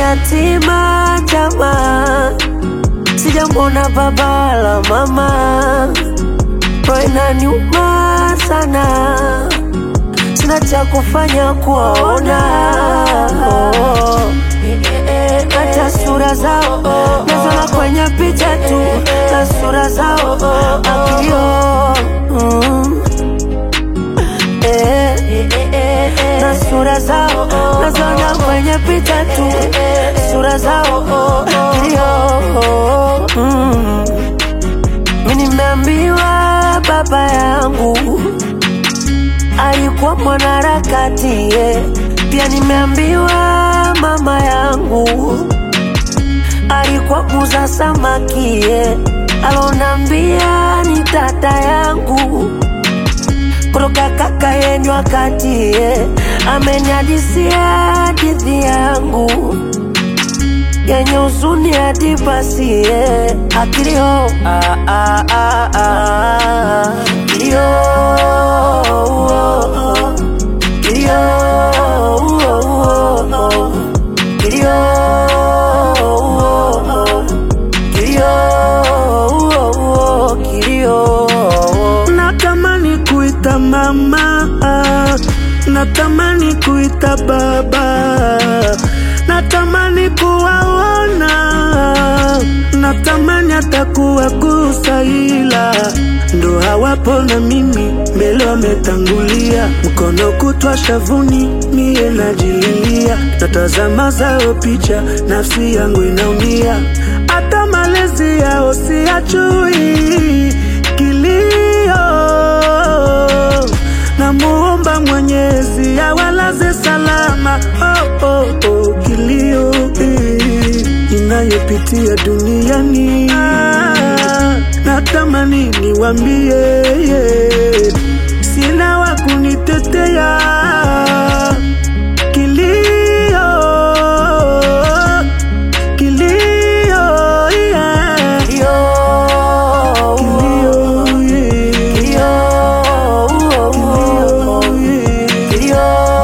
yatima jamaa, sijamwona baba wala mama, roho inaniuma sana, sina cha kufanya kuwaona oh. Hata sura zao naziona kwenye picha tu, na sura zao akilio mm. eh, na sura zao naziona kwenye picha tu, sura zao akilio mm. Mi nimeambiwa baba yangu alikuwa mwanaharakati yeah. Pia nimeambiwa mama yangu alikuwa muza samaki yeah. Alonambia ni tata yangu kutoka kaka yenyu wakati yeah. Ameniadisia hadithi yangu yenye huzuni hadi basi yeah. Akilio ah, ah, ah, ah. Kilio oh, oh. Kilio oh, oh, oh. Kilio oh, oh. Kilio oh, oh. Kilio Natamani kuita mama, natamani kuita baba, natamani kuwaona, natamani hata kuwagusa, ila ndo hawapo na mimi mbele wametangulia, mkono kutwa shavuni, mie najililia, natazama zao picha, nafsi yangu inaumia, hata malezi yao siyajui kilio namuomba Mwenyezi awalaze salama. Oh, oh, oh, kilio eh, inayopitia duniani ah, natamani niwambie yeah, sina wa kunitetea kilio kilio yeah. Kilio Kilio, yeah. Kilio oh, oh, oh. Kilio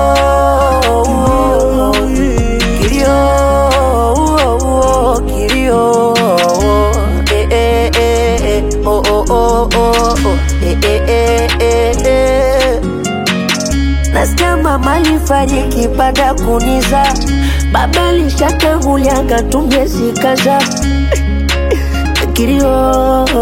oh, oh. Kilio, oh, oh, kilio, eh, eh, eh, eh, oh, oh, oh, oh, oh, eh, eh, eh, eh, eh. Nasikia mama alifariki baada ya kuniza, baba alishatangulia akatumia sikaza kilio